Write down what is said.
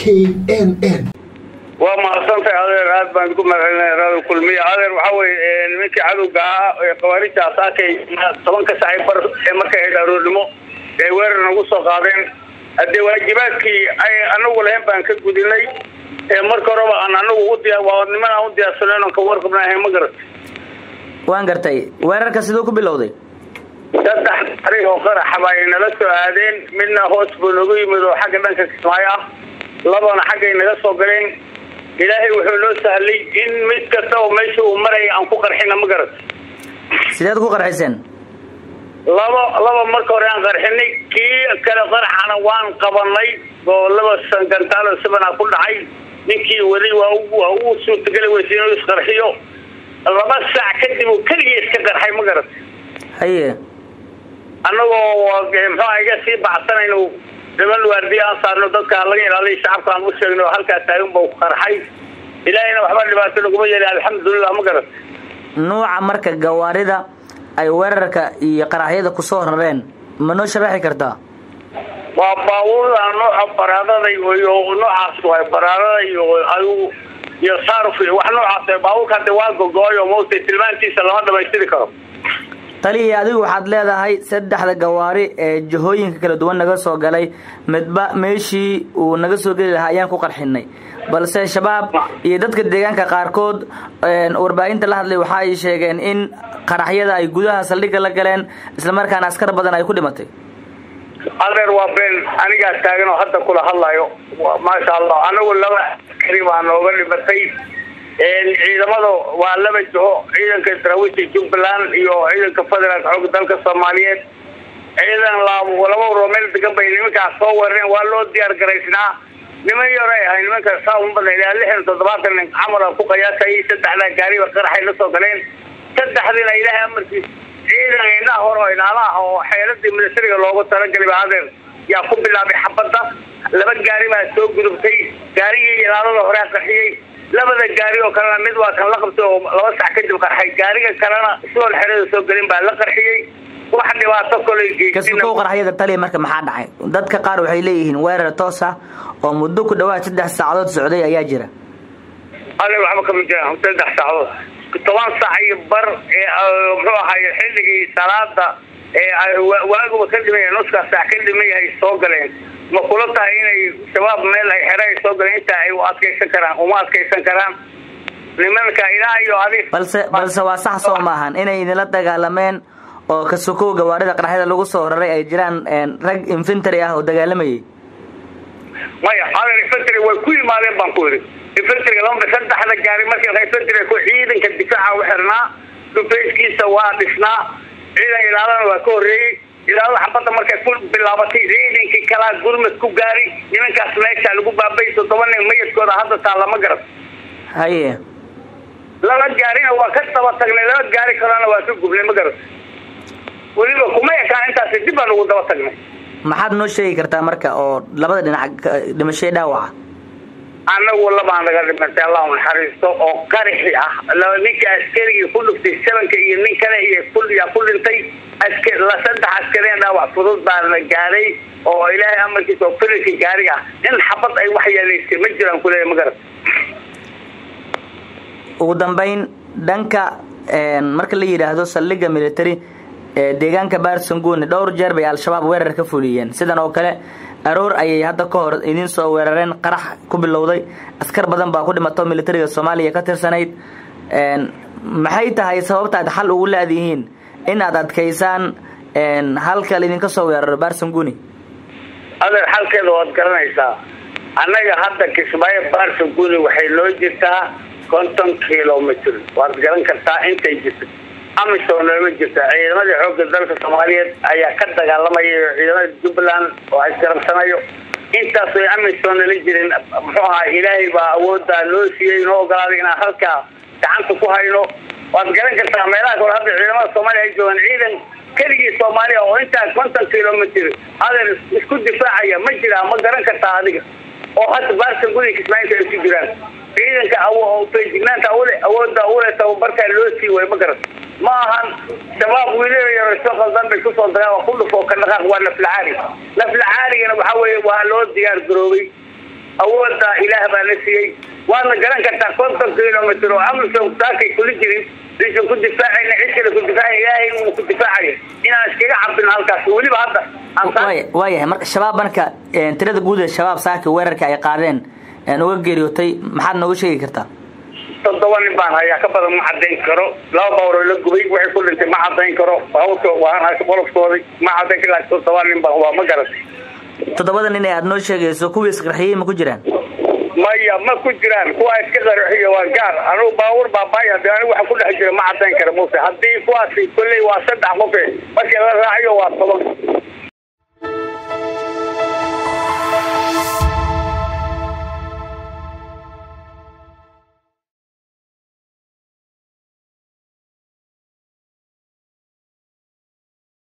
k n n waa mahadsantahay adeer aad baan ku mahadcelinaya raada kulmiya adeer waxaa weye nimankii cadowga ahaa ee khawaarijta asaakay tobanka sacay bar ee markay ahayd aroornimo ee weerar nagu soo qaadeen haddee waajibaadkii ay anagu lahayn baan ka gudinay ee marka horeba aan anagu u diya waa niman aan u diyaarsaneyn oon ka warqabnahay ma garat waan gartay weerarka siduu ku bilowday saddex tarig oo qaraxaba ay nala soo aadeen midna hoos buu nagu yimid oo xagga dhanka kismaayo ah labana xaggay naga soo galeen ilaahay wuxuu noo sahlay in mid kasta oo meesha uu maraya aan ku qarxina ma garat sideed ku qarxiseen laba laba marka hore aan qarxinay kii kale qaraxana waan qabanay oo laba sangantaalo sibanaa ku dhacay ninkii weli waa waa uu suurtageli weysa inuu isqarxiyo laba saac kadib uu keligii iska qarxay ma garat haye annagoo muxuuha iga sii baxsanayno niman waardiya aan saarno dadka laga ilaaliya shacabka aan u sheegno halkaa taagan bau qarxay ilaahayna waxba dhibaato naguma yeeli alxamdulilah ma garat nuuca marka gawaarida ay weerarka iyo qaraxyada kusoo rareen ma noo sharaxi kartaa waa baabuurda nooca baraadada iyo noocaas waay baraadada iyo adigu iyo saaruf iyo wax noocaas baabuurka hadda waa gogo-ayo mawta tilmaantiisa lama dhamaystiri karo taliya adigu waxaad leedahay saddexda gawaari ee jihooyinka kala duwan naga soo galay midba meeshii uu naga soo geli lahaa ayaan ku qarxinay balse shabaab iyo dadka deegaanka qaarkood warbaahinta la hadlay waxa ay sheegeen in qaraxyada ay gudaha saldhigga la galeen islamarkaana askar badan ay ku dhimatay adeer waa been anigaa taagan oo hadda kula hadlayo maasha allah anagu laba askari baa nooga dhimatay ciidamada waa laba jiho ciidanka daraawiishta jubbaland iyo ciidanka federaalka xooga dalka soomaaliyeed ciidan laba waroo meel degan bay nimankaas soo weerareen waa loo diyaar garaysnaa niman yaray ahay nimanka saa uma badna ilaa lixdan toddobaatan nin camal aan ku qiyaasayay saddexdaa gaariba qaraxay la soo galeen saddexdiina ilaahay amarkiis ciidan indhaha hore oo ilaala ah oo xeeladii milatariga loogu talagalay ba adeer yaa ku bilaabay xabadda laba gaari baa soo gudubtay gaarigii ilaalada horea qarxiyey labada gaari oo kalena mid waa kan la qabtay oo laba sac kadib qarxay gaariga kalena sidoon xerada soo gelin baa la qarxiyey wax dhibaato koley kasukow qaraxyada taliya marka maxaa dhacay dadka qaar waxay leeyihiin weerar toos ah oo muddo ku dhawaad saddex saacadood socday ayaa jira adeer waxba kama jiraan saddex saacadood toban saac iyo bar ee muxuu ahaay xilligii salaada ee waaguba ka dhiman yahay nuska saac ka dhiman yahay soo galeen ma kula tahay inay shabaab meel ay xere ay soo galeen intaa ay u adkaysan karaan uma adkaysan karaan nimanka ilaa iyo adig balse balse waa sax soo maahan inay idinla dagaalameen oo kasukow gawaarida qaraxyada lagu soo raray ay jiraan rag infantary ah oo dagaalamayay maya adeer infantry way ku yimaadeen baan ku yidhi infantryga lama saddexda gaari markii infantry ku ciidanka difaaca u xirnaa dhufayskiisa waa dhisnaa ciidan ilaalana waa ka horreeyey ilaalada xabadda markay ku bilaabatay ciidankii kalaa gurmad ku gaari nimankaas meesha lagu baabay toddoba nin mayadkooda hadda taa lama garan haye laba gaarina waa ka daba tagnay laba gaari kalena waa ka gubnay ma garan weliba kuma ekaan intaasi dib baan ugu daba tagnay maxaad noo sheegi kartaa marka oo labada dhinac dhimashay dhaawaca annagu labaan naga dhimatay allahu naxariisto oo qaraxi ah ninka askarigii ku dhuftay sabanka iyo nin kale iyo yaa ku dhintay saddex askareen dhaawac fudud baana gaaray oo ilaahay amarkiisa oo firirka gaari ah in xabad ay wax yeelaysay ma jiraan kuleeya ma garan ugu dambayn dhanka marka la yidhaahdo saldhigga military ee deegaanka baarsanguune dhowr jeer bay al-shabaab weerar ka fuliyeen sidan oo kale aroor ayay hadda ka hor idiin soo weerareen qarax ku bilowday askar badan baa ku dhimato militariga soomaaliya ka tirsanayd maxay tahay sababta aad xal ugu laadihiin in aad adkaysaan halka laydinka soo weeraro barsanguni adeer xalkeeda waad garanaysaa annaga hadda kismaayo barsanguni waxay noo jirtaa konton kilomitr waad garan kartaa intay jirto amisom nooma jirta ciidamadii xoogga dalka soomaaliyeed ayaa ka dagaalamaya ciidamada jubbaland oo isgarabsanayo intaas way amisom nala jirin muxuu ahaa ilaahay baa awoodaa noo siiyey noo ogolaaday inaan halkaa gacanta ku hayno waad garan kartaa meelaha kale hadda ciidamada soomaaliya ay joogaan ciidan keligii soomaaliya oo intaa konton kilomitr adeer isku difaacaya ma jiraa ma garan kartaa adiga oo hadda baarsan gudi kismaayinta ay ku jiraan ciidanka feejignaanta ule awooda ule tababarkaa loo sii way ma garan ma ahan shabaab wiilal yaro soo qaldan bay kusoo dagaan waa ku dhufoo ka dhaqaaq waa naflacaali naflacaaligana waxaa weeye waa loo diyaar garoobay awooda ilaah baa na siiyey waadna garan kartaa konton kilomitr oo amisom saakay kula jirin aysan ku difaacayna cid kale ku difaaca ilaahay uu ku difaacayo inaan iskaga cabin halkaas weliba hadda waayahay marka shabaab marka tirada guud ee shabaab saaka weerarka ay qaadeen uga geeriyootay maxaad nooga sheegi kartaa toddoba nin baan hayaa ka badan ma cadayn karo laba bawroo la gubay waxay ku dhintay ma cadayn karo baabuurka waan haysa qolofkooday ma cadayn karo laakiin toddoba nin baan waa ma garatay toddobada nin ee aada noo sheegayso kuwii isqarxiyey ma ku jiraan maya ma ku jiraan kuwa iska qarxiyo waa gaar anugu baabuur baabaaya de anigu waxa ku dhex jira ma cadayn kara muse haddii kuwaasi kolley waa saddex qofe markii la raaciyo waa toban